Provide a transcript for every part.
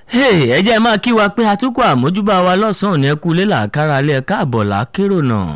Hey, ẹ jẹ́ máa kí wa pé atukọ̀ àmójúbà wa lọ́sàn-án ní ẹkú lélà kára lé ẹ̀ka àbọ̀ lákérò náà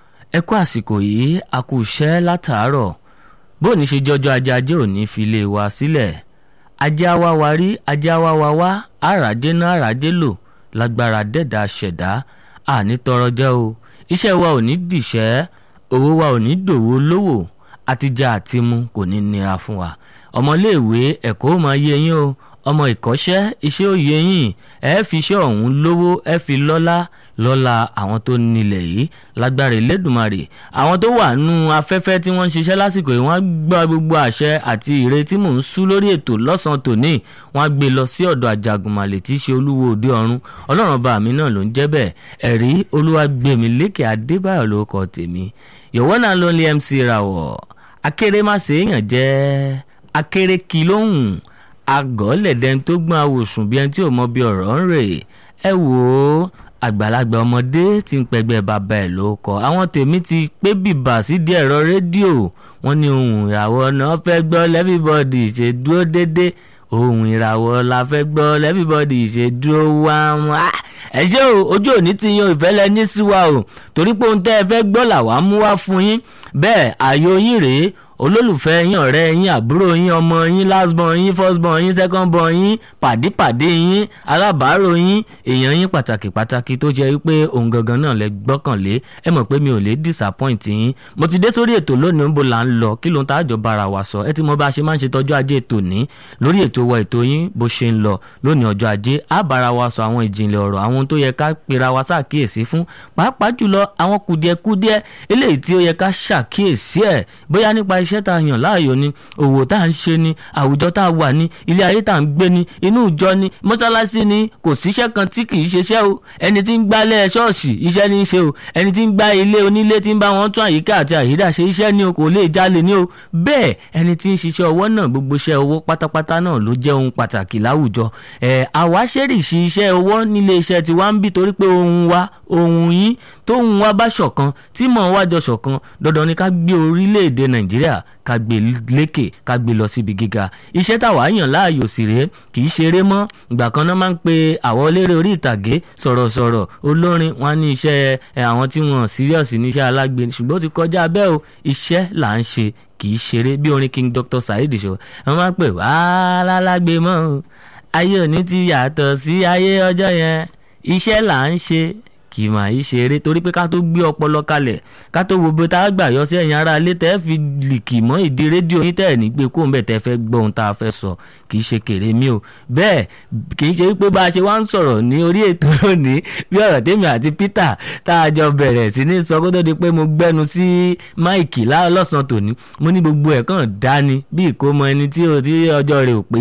ẹ kú àsìkò yìí a kú iṣẹ́ látàárọ̀ bó ní ṣe jọjọ́ ajé ajé òní fi lè wa sílẹ̀ ajé awa wa rí ajé awa wa wá àràjé náà àràjé lò lágbára dẹ́dà ṣẹ̀dá àní tọrọ jẹ́ o iṣẹ́ wa ò ní dìṣẹ́ owó wa ò ní dòwó lówó àtijọ́ àti mu kò ní nira fún wa ọmọléèwé ẹ̀kọ́ ó máa yé yín o ọmọ ìkọ́ṣẹ́ iṣẹ́ òye yín ẹ fi iṣẹ́ ọ̀hún lówó ẹ fi lọ́lá lọ́la àwọn tó nílẹ̀ yìí lágbára Elédùmarè àwọn tó wà nù afẹ́fẹ́ tí wọ́n ń ṣiṣẹ́ lásìkò yìí wọ́n gbọ́ gbogbo àṣẹ àti ìre tí mò ń sú lórí ètò lọ́sàn-án tòní wọ́n gbé lọ sí ọ̀dọ̀ Àjàgùnmàlè tí í ṣe olúwo òde ọ̀run ọlọ́run ọba mi náà ló ń jẹ́ bẹ́ẹ̀ ẹ̀rí olúwagbèmí lékè adébáyọ̀ lórúkọ tèmi yọ̀wọ́ náà ló ń lé MC Rawọ̀ akérèmàṣe èèyàn jẹ́ akérèkí lóhùn agọ́lẹ̀dẹ́n tó gbọ́n awòsùn bí ẹni tí ò mọ bí ọ̀rọ̀ ń rè ẹ wò ó àgbàlagbà ọmọdé tí ń pẹgbẹ́ bàbá ẹ̀ ló kọ àwọn tèmi ti pé bìbà sídìí ẹ̀rọ rédíò wọ́n ní ohun ìràwọ̀ náà fẹ́ gbọ́ lẹ́fíbọ́dì ṣe dúró déédéé ohun ìràwọ̀ la fẹ́ gbọ́ lẹ́fíbọ́dì ṣe dúró wá wá ẹ ṣé o ojú òní ti yan ìfẹ́lẹ́ ní sí wa o torí pé ohun tẹ́ ẹ fẹ́ gbọ́ làwa mú wá fún yín bẹ́ẹ̀ ààyò yín rèé olólùfẹ́ yín ọ̀rẹ́ yín àbúrò yín ọmọ yín lastborn yín firstborn yín secondborn yín pàdípàdé yín alábàárò yín èèyàn yín pàtàkì pàtàkì tó jẹ́ wípé òun gangan náà lẹ gbọ́kànlé ẹ mọ̀ pé mi ò lè disappoint yín mo ti dé sórí ètò lónìí ń bo là ń lọ kí ló ń tá àjọ bára wa sọ ẹ ti mọ bá a ṣe máa ń ṣe tọ́jú ajé ètò ní lórí ètò wa ètò yín bó ṣe ń lọ lónìí ọjọ́ ajé á bára wa sọ àwọn ìjìnlẹ̀ ọ̀rọ̀ àwọn tó yẹ ká pera wa ṣàkíyèsí fún pàápàá jùlọ àwọn kùdìẹ̀kùdìẹ̀ eléyìí tí ó yẹ ká ṣàkíyèsí ẹ̀ bóyá nípa iṣẹ́ tá a yàn láàyò ni òwò tá à ń ṣe ni àwùjọ tá a wà ní ilé ayé tá à ń gbé ni inú ìjọ ni mọ́sálásí ni kò síṣẹ́ kan tí kì í ṣeṣẹ́ o ẹni tí ń gbálẹ̀ ṣọ́ọ̀ṣì iṣẹ́ ní í ṣe o ẹni tí ń gbá ilé onílé tí ń bá wọn tún àyíká àti àyídà ṣe iṣẹ́ ni o kò lè jalè ni o bẹ́ẹ̀ ẹni tí ń ṣiṣẹ́ ọwọ́ náà gbogbo iṣẹ́ ọwọ́ pátápátá náà ló jẹ́ ohun pàtàkì láwùjọ ẹ̀ àwa ṣèrìṣì iṣẹ́ ọwọ́ nílé iṣẹ́ tiwa ń bí torí pé ohun wa ohun yín tóhun wa bá ṣọ̀kan tí mọ̀ wá jọ ṣọ̀kan dandan ni ká gbé orílẹ̀-èdè Nàìjíríà ká gbé lékè ká gbé lọ síbi gíga iṣẹ́ táwa yàn láàyò sì rèé kì í ṣeré mọ́ ìgbà kan náà máa ń pe àwọn eléré orí ìtàgé sọ̀rọ̀sọ̀rọ̀ olórin wọn ní iṣẹ́ àwọn tí wọ́n serious ní iṣẹ́ alágbe ṣùgbọ́n ó ti kọjá bẹ́ẹ̀ o iṣẹ́ là ń ṣe kì í ṣeré bí orin King Dr. Saheed ṣọ wọn máa ń pè wá lálágbé mọ́ ayé òní ti yàtọ̀ sí ayé ọjọ́ yẹn iṣẹ́ là ń ṣe kì í máa ṣe eré torí pé ká tó gbé ọpọlọ kalẹ̀ ká tó wo bó tá a gbà yọ sí ẹ̀yìn ara ilé tẹ́ fi lìkì mọ́ ìdí rédíò yín tẹ́ ẹ̀ ní gbé kó ń bẹ̀ tẹ́ fẹ́ gbọ́ ohun tá a fẹ́ sọ kì í ṣe kéré mi o bẹ́ẹ̀ kì í ṣe wípé bá a ṣe wá ń sọ̀rọ̀ ní orí ètò lónìí bí ọ̀rọ̀ tèmi àti Peter tá a jọ bẹ̀rẹ̀ sí ní sọ kó tó di pé mo gbẹ́nu sí máìkì lọ́sàn-án tòní mo ní gbogbo ẹ̀ kàn dání bí ìkómọ ẹni tí ọjọ́ rẹ̀ ò pé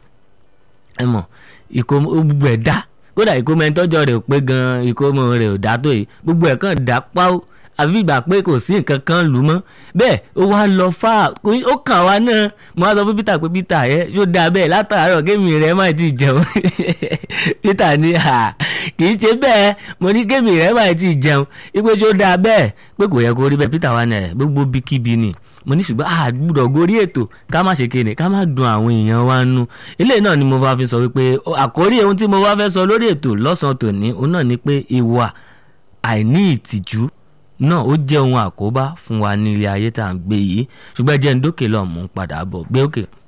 ẹ mọ̀ ìkómọ gbogbo ẹ̀ dá kódà ìkómọ ẹni tọ́jọ́ rẹ̀ ò pé gan-an ìkómọ rẹ̀ ò dá tó yìí gbogbo ẹ̀ kàn dá páó àfi ìgbà pé kò sí nǹkan kan lù mọ́ bẹ́ẹ̀ ó wá lọ fà ó kàn wá náà mo wá sọ fún Peter pé Peter ẹ yóò dáa bẹ́ẹ̀ látàárọ̀ kémi rẹ̀ má ti jẹun Peter ní à kì í ṣe bẹ́ẹ̀ mo ní kémi rẹ̀ má ti jẹun ipe ṣó dáa bẹ́ẹ̀ pé kò yẹ kó rí bẹ́ẹ̀ Peter wá ní ẹ̀ gbogbo bíkíbi ni mo ní ṣùgbọ́n a gbúdọ̀ gorí ètò ká má ṣe kéde ká má dùn àwọn èèyàn wa nú eléyìí náà ni mo bá fi sọ wípé àkórí ohun tí mo bá fẹ́ sọ lórí ètò lọ́sàn-án tòní òun náà ni pé ìwà àìní ìtìjú náà ó jẹ́ ohun àkóbá fún wa ní ilé ayé tá à ń gbé yìí ṣùgbọ́n ẹ jẹ́ ń dókè lọ́ọ̀ mú padà bọ̀ gbé òkè. Okay.